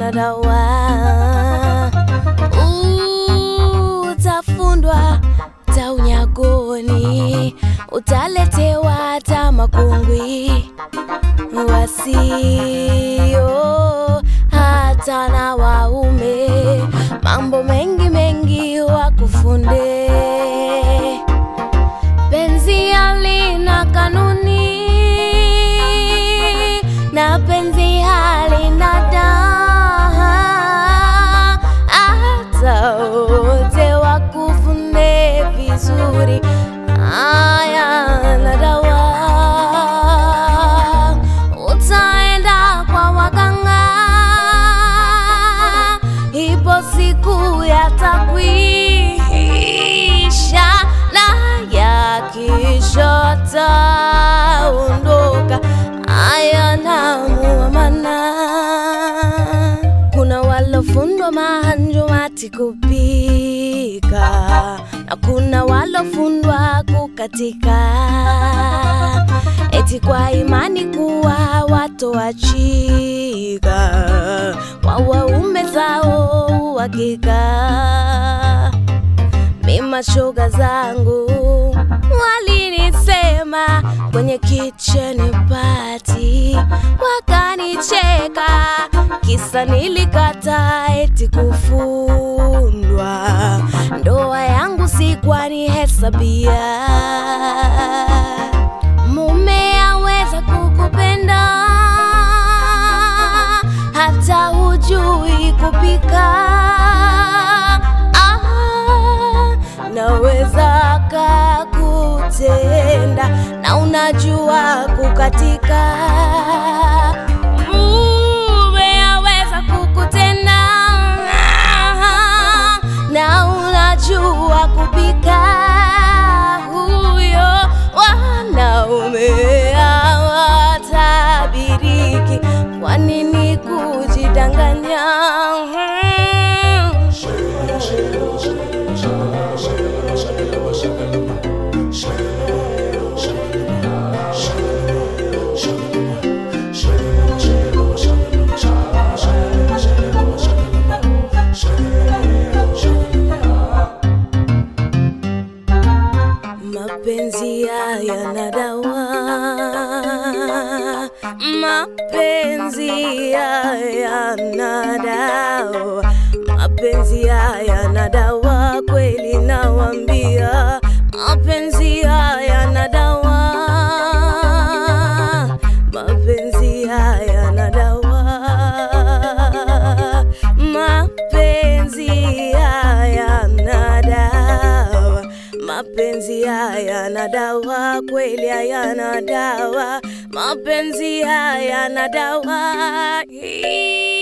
yana dawa. Utafundwa ta unyagoni, utaletewa hata makungwi wasio hata na waume, mambo mengi mengi wakufunde. Penzi halina kanuni na penzi halina daha, hata wote wakufunde vizuri, haya na dawa. Utaenda kwa waganga, ipo siku yatakwisha, na yakisha taondoka, haya namuamana. Kuna walofundwa mahanjumati kupika na kuna walofundwa kukatika, eti kwa imani kuwa watoachika kwa waume zao uhakika. Mima shoga zangu walinisema kwenye kitchen party, wakanicheka kisa nilikata eti kufundwa. Ndoa yangu sikwani hesabia, mume aweza kukupenda hata hujui kupika ah, naweza kakutenda na unajua kukatika mume aweza kukutenda na unajua kupika huyo wanaume hawatabiriki kwa nini kujidanganya Mapenzi haya na dawa, mapenzi haya na dawa, mapenzi haya na dawa, kweli nawambia, mapenzi haya na dawa, mapenzi haya na dawa, mapenzi haya na dawa mapenzi haya na dawa, kweli hayana dawa, mapenzi haya na dawa.